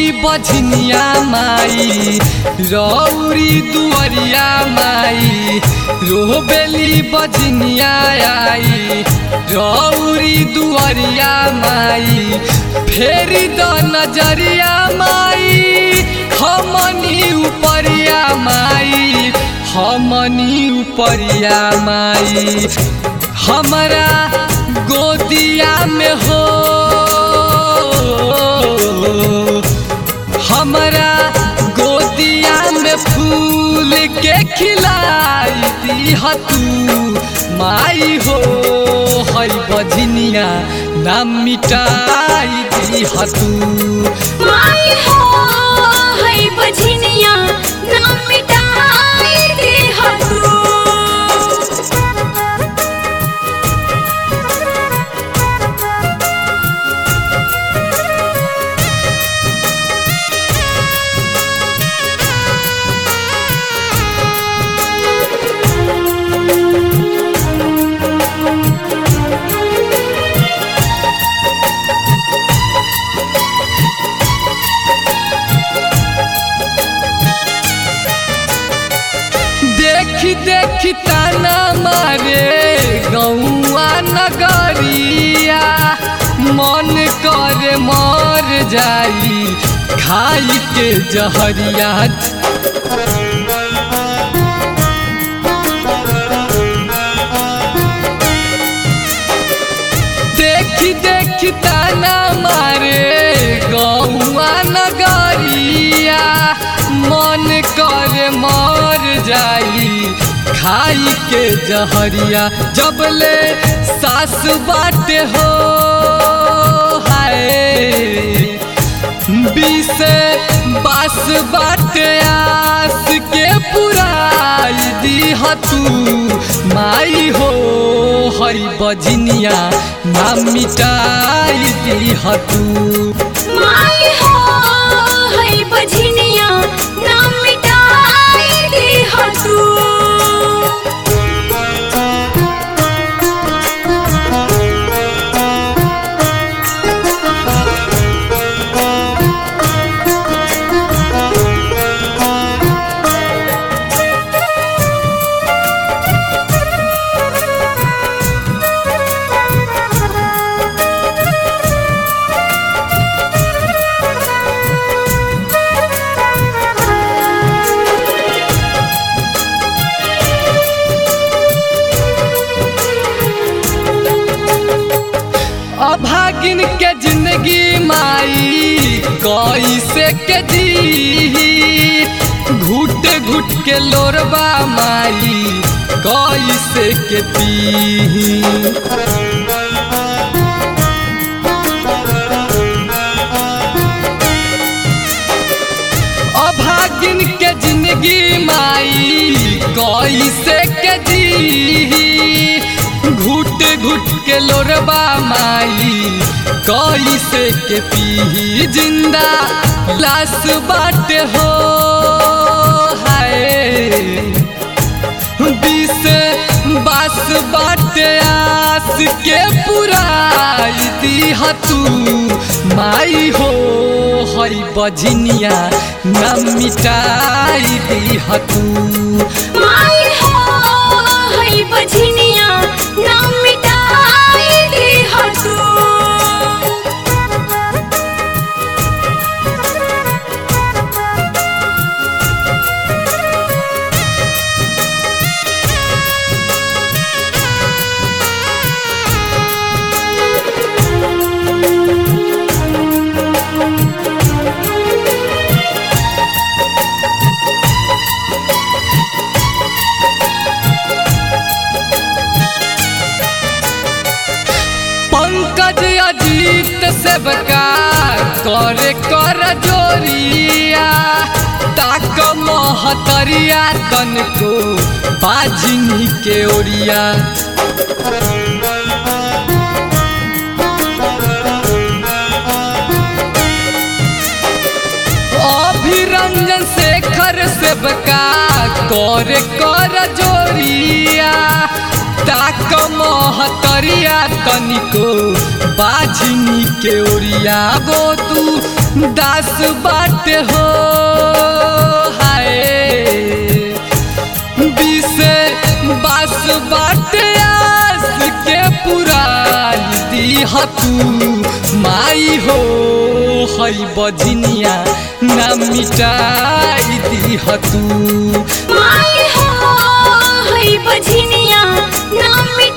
बझनिया माई रौरी दुअरिया माई रोबेली बझनिया आई रौरी दुअरिया माई फेरी द नजरिया माई हमनी उपरिया माई हमनी उपरिया माई हमरा गोदिया में हो हमरा गोदिया में फूल के खिलाई दी तू माई हो हई बझनिया नाम मिटाई दी तू माई हो है बझनिया नाम मिटाई दे तू देखी देखी ताना मारे गौआ नगरिया मन करे मर जाई खाई के जहरिया देखी देखी ताना मारे गौआ नगरिया मन करे मर जाई खाई के जहरिया जबले सास बाटे हो हाय बीसे बास बाटे आस के पुराई दी तू माई हो हई बजनिया नाम मिटाई दी तू माई हो है बझनिया नाम मिटाई दे तू अभागिन के जिंदगी माई कैसे के जी घुट घुट के लोरबा माई कैसे के पी अभागिन के जिंदगी माई कैसे के जी घुट घुट के लोरबा माई कैसे के पी जिंदा लाश बाटे हो हाय बीस बास बाटे आस के पुराई दी तू माई हो हई बझनिया न मिटाई दी तू माई हो है बझनिया नाम मिटाई दे तू पंकज अजीत सेवका करे कर जोरिया ताक महतरिया तनको बाजिनी के ओरिया अभिरंजन शेखर सेवका करे कर जोरिया ताक महतरिया तनिको बाझिनी के ओरिया गो तू दास बाट हो हाय बिसे बास बाट आस के पुरान दीह तू माई हो हई बजनिया ना मिटाई दीह तू माई हो हई बझनिया ना मिट